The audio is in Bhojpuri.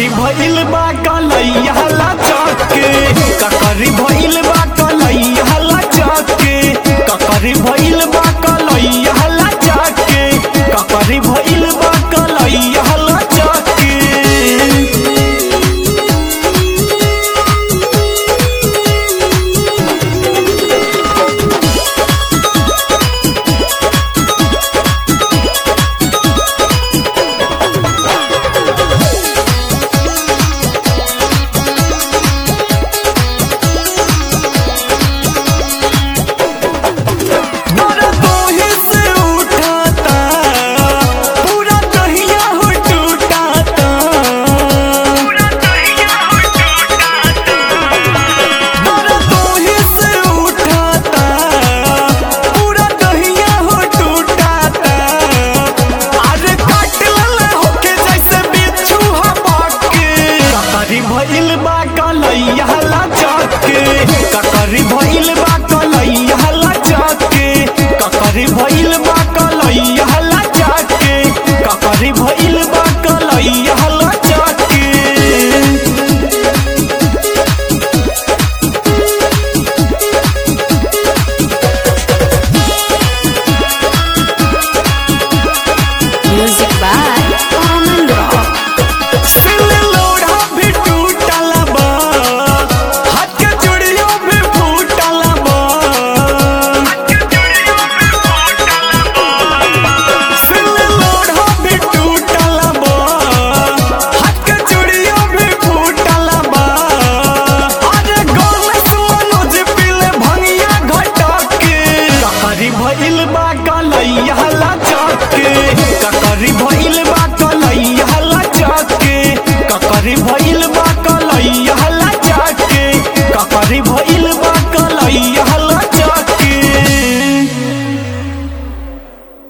ककरी भइल बा कलैया लचक के ककरी भइल बा कलैया लचक के ककरी भइल बा कलैया लचक के ककरी भइल बा कलैया लचक के तोरा तोहे से उठाता पूरा दहिया हो टूटाता तोरा तोहे से उठाता पूरा दहिया हो टूटाता अरे काट लले होके जैसे बिच्छू हपक के ककरी भइल बा कलैया लचक के ककरी